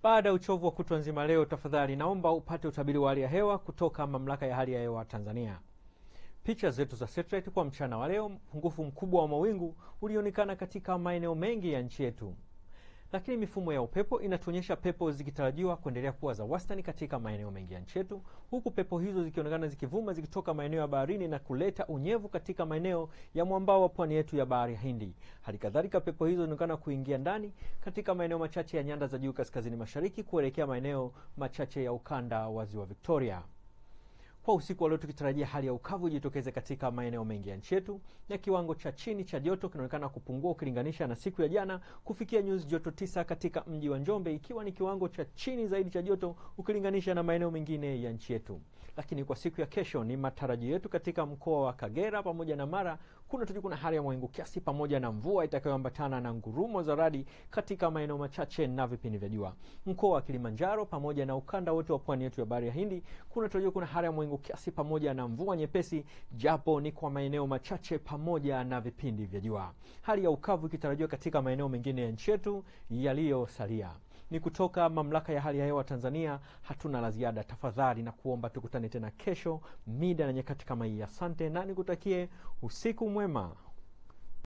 Baada ya uchovu wa kutwa nzima leo, tafadhali naomba upate utabiri wa hali ya hewa kutoka Mamlaka ya Hali ya Hewa Tanzania. Picha zetu za satellite kwa mchana wa leo, mpungufu mkubwa wa mawingu ulionekana katika maeneo mengi ya nchi yetu, lakini mifumo ya upepo inatuonyesha pepo zikitarajiwa kuendelea kuwa za wastani katika maeneo mengi ya nchi yetu, huku pepo hizo zikionekana zikivuma zikitoka maeneo ya baharini na kuleta unyevu katika maeneo ya mwambao wa pwani yetu ya bahari ya Hindi. Hali kadhalika pepo hizo zinaonekana kuingia ndani katika maeneo machache ya nyanda za juu kaskazini mashariki kuelekea maeneo machache ya ukanda wa ziwa Victoria. Kwa usiku wa leo tukitarajia hali ya ukavu ijitokeze katika maeneo mengi ya nchi yetu, na kiwango cha chini cha joto kinaonekana kupungua ukilinganisha na siku ya jana kufikia nyuzi joto tisa katika mji wa Njombe, ikiwa ni kiwango cha chini zaidi cha joto ukilinganisha na maeneo mengine ya nchi yetu. Lakini kwa siku ya kesho ni matarajio yetu katika mkoa wa Kagera pamoja na Mara kuna tuju kuna hali ya mawingu kiasi pamoja na mvua itakayoambatana na ngurumo za radi katika maeneo machache na vipindi vya jua. Mkoa wa Kilimanjaro pamoja na ukanda wote wa pwani yetu ya bahari ya Hindi kuna tuju kuna hali ya mawingu kiasi pamoja na mvua nyepesi, japo ni kwa maeneo machache pamoja na vipindi vya jua. Hali ya ukavu ikitarajiwa katika maeneo mengine ya nchi yetu yaliyosalia. Ni kutoka Mamlaka ya Hali ya Hewa Tanzania. Hatuna la ziada, tafadhali na kuomba tukutane tena kesho mida na nyakati kama hii. Asante na nikutakie usiku mwema.